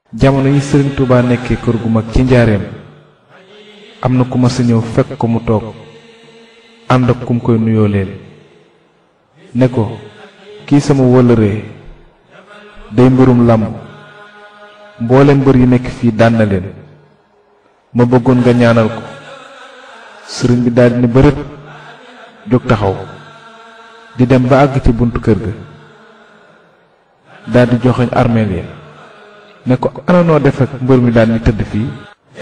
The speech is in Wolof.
jamono yi sëriñ Touba nekkee kër gu mag ci njaareem am na ku ma sa ñëw fekk ko mu toog ànd ak kum koy nuyoo leen ne ko kii sama wëllëree day mbirum làmb mboolem mbër yi nekk fii daan na leen ma bëggoon nga ñaanal ko sëriñ bi daldi ni bërët jóg taxaw di dem ba àgg ci buntu kër ga daldi joxoñ armeel ya ne ko ana noo def ak mbër mi daan ni tëdd fii